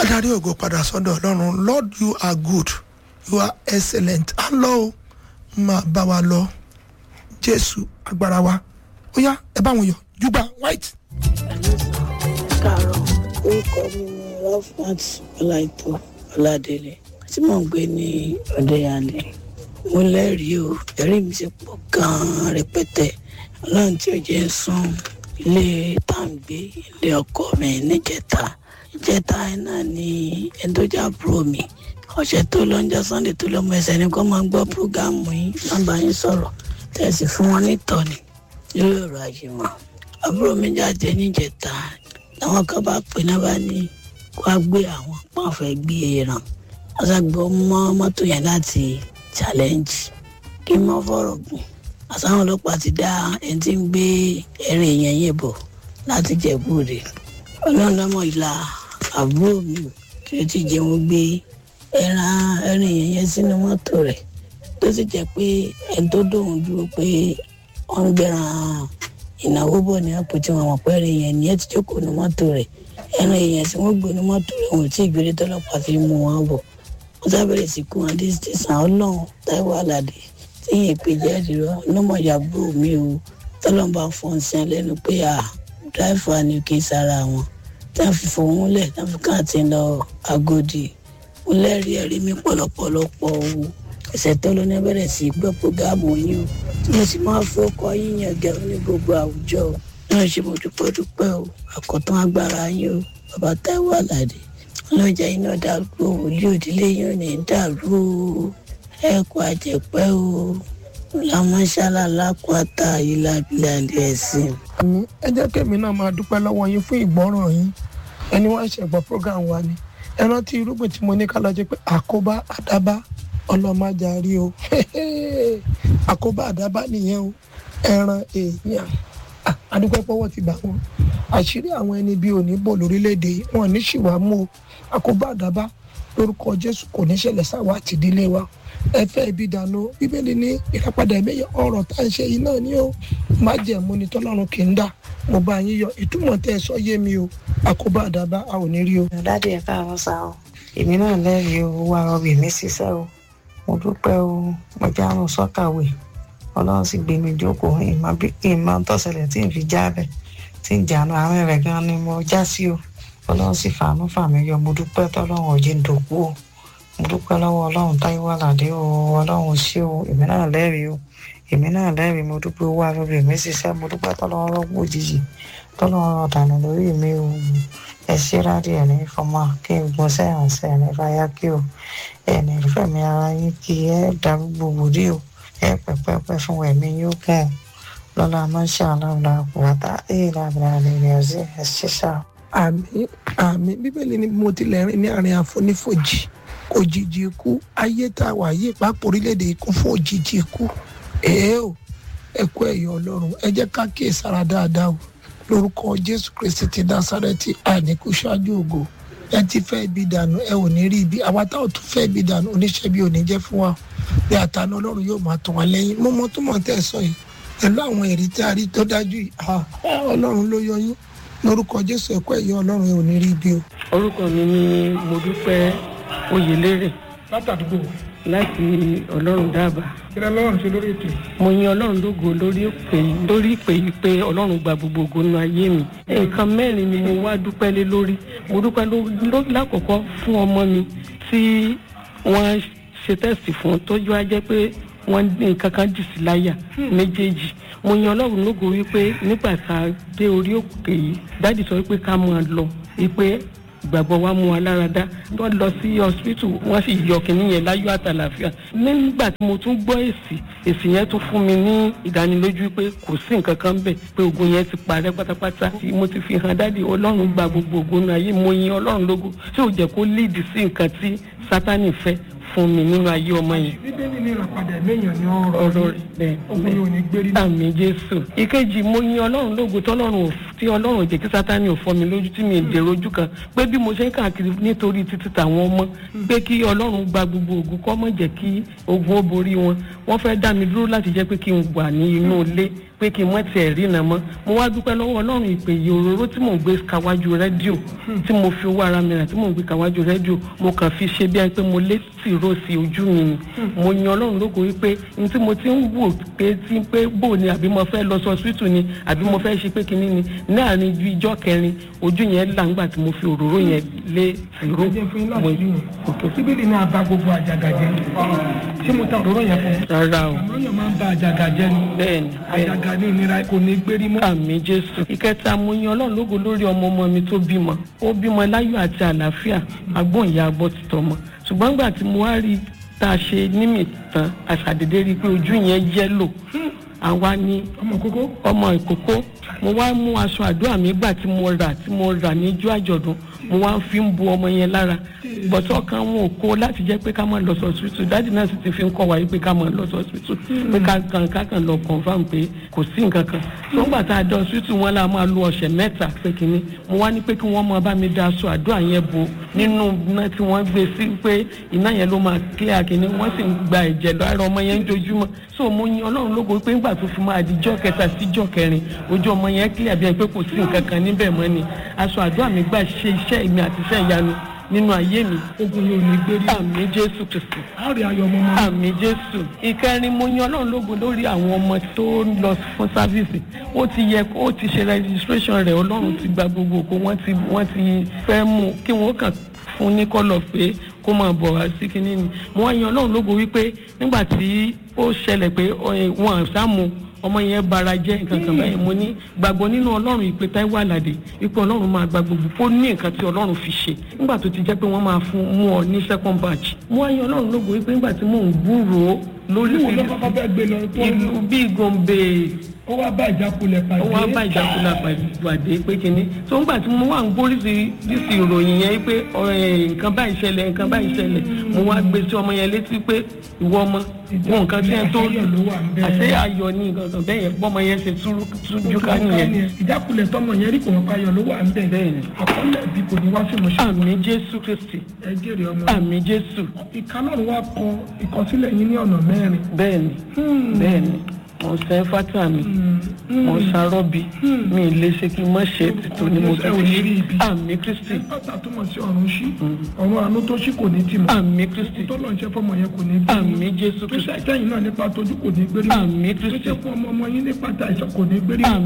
adarí ògo padà sọ́dọ̀ ọlọ́run lord you are good you are excellent á lọ o máa bá wa lọ jésù agbára wa ó yá ẹ bá wọn yọ júbà white. káàárọ̀ orúkọ mi ni rafat ọláìtó ọládélé tí mò ń gbé ní ọdẹyàlẹ mo lẹ́rìí o ẹ̀rí mi ti pọ̀ gan-an rẹpẹtẹ ọlọ́run tí ò jẹ́ sùn ilé tàǹgbé ilé ọkọ mi níjẹta ìjẹta náà ni ẹni tó já búrò mi ọ̀sẹ̀ tó lọ ń jẹ́ sunday tó lọ mọ ẹsẹ̀ ni kó máa gbọ́ púrógámù yín nọ́mbà yín sọ̀rọ̀ tẹ̀sí fún wọn nítọ́ni lórí ọ̀rọ̀ àjùmọ̀ àbúrò mi jáde níjẹta làwọn kan bá pè náà bá ní wá gbé àwọn pọ́n fẹ́ gbé ẹran wọ́n ṣàgbọ́ mọ́ mọ́tò yẹn láti challenge kí n mọ́ fọ̀rọ̀ gùn àtàwọn ọlọ́pàá ti dá ẹni tí ń gbé ẹ̀rìn yẹn yẹn bọ̀ láti jẹ̀búrè ọlọ́run lọ́mọ ìlà àbúrò mi kí ó ti jẹun gbé ẹran ẹ̀rìn yẹn yẹn sínú mọ́tò rẹ̀ tó sì jẹ́ pé ẹni tó dóhùn dúró pé wọ́n ń gbẹ̀ràn ìnáwó bọ̀ ní àpò tí wọ́n mọ̀ pé ẹ̀rìn yẹn nìyẹn ti jókòó ní mọ́tò rẹ̀ ẹran èèyàn tí wọ́n gbé ní mọ́tò rẹ̀ wọn ò tí ì gbére tọ́lọ́pàá fi mú wọn bọ̀ wọ́n sábẹ̀rẹ̀ sí kú wọn dé tẹ̀sán ọlọ́run táíwò aládé tí yẹn pè jáde rọ ọlọ́mọ ìyàbọ̀ mi o tọ́lọ́n bá fọ́n sí ẹlẹ́nu pé à dáìfà ni kì í sára wọn tí wọ́n fi fòun lẹ̀ tí wọ́n fi káàtì lọ agodi mo lẹ́rìí ẹ̀rí mi pọ̀lọpọ̀lọpọ̀ o ẹsẹ̀ tó ló ní bẹ̀rẹ̀ sí gbọ́ prógámù yín o tí mo sì máa fọkọ yín yàn gẹ̀rọ ní gbogbo àwùjọ o náà ṣe mo dúpẹ́ dúpẹ́ o àkọ́tán agbára yín o bàbá táíwò aládé ọlọ́jà iná dàrú òòlì òdílé yín ò ní dàrú o ẹ̀kọ́ àjẹpẹ́ o làmọ́ṣálá lápáta ìlàbílẹ̀ ẹ̀sìn. àmì ẹ jẹ́ kẹ́mi náà máa dúpẹ́ lọ́wọ́ yín fún ìgbọ́ràn yín ẹni wọ́n ṣe gbọ́ program wa ni ẹ rántí irúgbìn tí mo ní ká lọ jẹ́ pé àkóbá àdábá ọlọ́màjàrí o àkóbá àdábá nìyẹn o ẹran èèyàn adúpẹ́ pọ́wọ́ ti bá wọn àṣírí àwọn ẹni bíi òní bò lórílẹ̀‐èdè wọn ní ṣìwà mú o àkóbá àdábá lórúkọ jésù kò ní ṣẹlẹ̀ sáwọ́ àtìdílé wa ẹ fẹ́ ibi dànù bíbélì ní ìràpadà ẹ̀mẹ́yẹ ọ̀rọ̀ tá à ń ṣe yìí náà ni ó má jẹ́ mú ni tọ́lọ́run kì í dà mo bá yín yọ ìtumọ̀ tẹ́ ẹ sọ yé mi o àkóbá àdábá a ò ní rí o. dáàdi ẹ káàárọ̀ sá o èmi náà lẹ́rìí o wá rọbì mi ṣiṣẹ́ o mo dúpẹ́ o mo já àrùn sọ́kàwé ọlọ́run sì gbé mi jókòó ìmọ̀ bí kí n máa tọ́sẹ̀lẹ̀ tí n fi jábẹ̀ tí n jànú àárín rẹ̀ gan ni mo já sí o ọlọ́run sì fàánú fàmí yọ mo dúpẹ́ tọ́lọ́run ọ̀jẹ̀ ń dòkú o mo dúpẹ́ lọ́wọ́ ọlọ́run táyéwá làdé o ọlọ́run ṣé o èmi náà lẹ́rìí o èmi náà lẹ́rìí mo dúpẹ́ owó arúgbó mi ṣiṣẹ́ mo dúpẹ́ tọ́lọ́run rọ́gbó òjijì tọ́lọ́run ọ̀dànù lórí mi o ẹ ṣe rádìí ẹ̀ ní fọmọ kí n gbọ́n sẹ́yìn sẹ́yìn ní fàyà kí o ẹ̀ ní fẹ̀mí ara yín kí ẹ darúgbò wòlé o ẹ pẹ̀pẹ̀pẹ̀ fún ẹ̀mí yóò kàn lọ́la máṣá aláwòlá kùwàtà ẹ̀ lábìlà rẹ̀ ọ̀sẹ̀ ẹ̀ ṣe ṣá. àmì àmì bíbélì ni mo tilẹ̀ rìn ní àárín àfonífojì òjijì ikú ayé tá a wà yí pápá orílẹ̀-èdè ikú fún òjijì ikú èé o ẹ kú ẹ̀yọ́ ọlọ́run ẹ jẹ́ ká kíyè sára dáadáa o lórúkọ jésù kristi ti násárẹ́tì àìníkú ṣáájú ògo ẹ ti fẹ́ ibi dànù ẹ ò ní rí ibi àwa táwọn tún fẹ́ ibi dànù oníṣẹ́ bí ò ní jẹ́ fún wa bí àtàná ọlọ́run yóò máa tàn wá lẹ́yìn mo mọ tó mọ̀ tẹ́ ẹ sọ yìí pẹ̀lú àwọn èrè tí a rí tó dájú yìí ọlọ́run ló yọ yín lórúkọ jésù ẹ̀kọ́ ẹ̀yọ́ ọlọ́run ẹ ò ní rí ibi o. orúkọ mi ni mo dúpẹ́ oyèlérè látàdúgbò láti ọlọ́run dábàá kí lẹ́ lọ́rùn ṣe lórí ètò mo yin ọlọ́run lógo lórí ìpè lórí ìpè yìí pé ọlọ́run gba gbogbo ògo nínú ayé mi nǹkan mẹ́rin ni mo wá dúpẹ́ lé lórí mo dúpẹ́ ló- lákọ̀ọ́kọ́ fún ọmọ mi tí wọ́n ṣe tẹ́sì fún tójú á jẹ́ pé wọ́n ní nǹkan kan dì sí láyà méjèèjì mo yan ọlọ́run lógo wípé nígbà tá a dé orí òkè yìí dáàdì sọ wípé ká máa lọ wípé ìgbàgbọ́ wa mú wa lára dá wọ́n lọ sí hospital wọ́n sì yọ kínní yẹn láyọ̀ àtàlàfíà nígbà tí mo tún gbọ́ èsì èsì yẹn tún fún mi ní ìdánilójú pé kò sí nǹkan kan bẹ̀ pé ogun yẹn ti parẹ́ pátápátá tí mo ti fi hàn dáàdi ọlọ́run gba gbogbo ogun náà ayé mo yin ọlọ́run lógo tí ò jẹ́ kó líìdì sí nǹkan tí sátánì fẹ́ fún mi nínú ayé ọmọ yẹn bíbélì ní ìràpadà ẹ̀mẹ́yàn ní ọ̀rọ̀ ọ̀rọ̀ rẹ̀ bẹ́ẹ̀ ogun yóò ní gbérí náà. àmì jésù ìkejì mo yin ọlọ́run lógo tọ́lọ́run ò tí ọlọ́run jẹ́ kí sátani ò fọ́ mi lójú tí mi ì dèrò ojú kan pé bí mo ṣe ń káàkiri nítorí títí tàwọn ọmọ pé kí ọlọ́run gba gbogbo ògùn kọ́ mọ̀ jẹ́ kí ogun ó borí wọn wọ́n fẹ́ dá mi dúró láti jẹ́ pé kí n wà ní inú ilé pé kí n mọ̀ tiẹ̀ rí iná mọ́ mo wá dúpẹ́ lọ́wọ́ ọlọ́run ìpè yìí òróró tí mò ń gbé kàwájú rédíò tí mo fi owó ara mi rà tí mò ń gbé kàwájú rédíò mo kàn fi ṣe bí ẹni pé mo lé tìró sí ojú mi ni mo yan ọlọ́run lógo wípé n tí mo ti ń wò pé tí pé bò ni àbí mo fẹ́ lọ sọ síìtù ni àbí mo fẹ́ ṣe pé kinní ni láàrin ju ijọ́ kẹrin ojú yẹn là ńgbà tí mo fi òróró yẹn lé tìró ẹ jẹ́ fún yín láti rí yẹn síbílì ní abá gbogbo àjàgà jẹ́ ṣé mo ta òróró yẹn fún yín rárá o òróró yẹn máa ń ba àjàgà jẹ́ ni bẹ́ẹ̀ni bẹ́ẹ̀ni àjàgà ní ìnira kò ní gbérí mọ́. àmì jésù ìkẹta mo yan ọlọ́run lógo lórí ọmọ ọmọ mi tó bímọ ó bímọ láyọ̀ àti àlàáfíà agbóhùn ìyá agbọ́ ti tọmọ ṣùgbọ́n gbà tí mo wá rí i tá a ṣe nímì tán àṣàdédé rí i pé ojú yẹn yẹ́lò àwa ní ọmọ kókó ọmọ ìkókó mo wá mú aṣọ àdúrà mi gbà tí mo rà tí mo rà níjọ́ àjọ̀dún mo wá fi ń bu ọmọ yẹn lára bọ̀tọ̀ kan wọn ò kó láti jẹ́ pé ká máa lọ sọ́sibítù dáàdì náà sì ti fi ń kọ́ wa yìí pé ká máa lọ sọ́sibítù pé ká kàn ká kàn lọ confam pé kò sí nǹkan kan tó ń gbà tá a dọ̀ sọ́sibítù wọn la máa lo ọ̀sẹ̀ mẹ́ta pé kínní mo wá ní pé kí wọ́n máa bá mi da aṣọ àdúrà yẹn bo nínú iná tí wọ́n gbé sí pé iná yẹn ló máa clear kínní wọ́n sì ń gba ẹ̀jẹ̀ lára ọmọ yẹn jojúmọ́ so mo yin ọlọ́run lógo pé ńgbà tó fi máa di jọ́ kẹta sí jọ́ kẹrin ojú ọmọ yẹn clear bí ẹni pé kò sí nǹkan kan níbẹ̀ mọ́ ni aṣọ àdúrà mi gbà ṣe iṣẹ́ mi àti iṣẹ́ ìyanu nínú ayé mi ogun yóò ní gbérí àmì jésù kristu a ó rí ayọ̀ ọmọ ọmọ àmì jésù ìkẹrin mo yan ọlọ́run lógo lórí àwọn ọmọ tó ń lọ fún sáfíìsì ó ti yẹ ó ti ṣe registration rẹ̀ ọlọ́run ti gba gbogbo òkú wọ́n ti wọ́n ti fẹ́ mú kí wọ́n kàn fún ní kọ́lọ̀ pé kó máa bọ̀ wá sí kinní ni mo wá yan ọlọ́run lógo wípé nígbà tí ó ṣẹlẹ̀ pé wọn àṣàmù ọmọ yẹn bara jẹ́ nǹkan kan báyìí mo ní gbàgbọ́ nínú ọlọ́run ìpè Táíwò Àlàdé ipò ọlọ́run máa gba gbogbo kó ní nǹkan tí ọlọ́run fi ṣe nígbà tó ti jẹ́ pé wọ́n máa fún mú ọ ní second batch mo wá yan ọlọ́run lógo wípé nígbà tí mò ń gbúròó lórí ìwọ ló kọ́kọ́ fẹ́ gbé lọ tó ìlú bíi Gombe ó wá bá ìjákulẹ̀ pàdé ó wá bá ìjákulẹ̀ pàdé pé kínní tó ń gbà tí mo wà ń gbóríṣi díṣì ìròyìn yẹn pé nǹkan báyìí ṣẹlẹ̀ nǹkan báyìí ṣẹlẹ̀ mo wá gbé sí ọmọ yẹn létí pé ìwọ ọmọ wọn nǹkan tí ẹ tó àṣẹ ayọ̀ ní nǹkan bẹ́ẹ̀ yẹn bọ́mọ yẹn ṣe tújú ká nìyẹn. ìjákulẹ̀ tọmọ yẹn rí kò wọ́n ayọ̀ ló wà ń bẹ̀ bẹ́ẹ̀ni àkọọ́lẹ̀ bí kò ní wá sí mo ṣe. àmì jésù kristi ẹ jèrè ọmọ àmì jésù ìkànnì wa kọ ìkọsílẹ̀ yín ní ọ̀nà mẹ́rin. bẹ́ẹ̀ni bẹ́ẹ̀ni mo ṣe fata mi mo ṣarọ́bi mi ì lè ṣe kí n má ṣe títò ni mo ẹ ò ní rí ibi. àmì kristi pátá túmọ̀ sí ọ̀run ṣí ọ̀run àánú tó ṣí kò ní tì mọ́ àmì kristi tó lọ́n ṣe fọmọ yẹn kò ní gbé àmì jésù tó kristi ṣe àtẹ̀yìn náà nípa tójú kò ní gbérí àmì tó ṣe kristi fún ọmọ ọmọ yín nípa tàìsàn kò ní gbérí àmì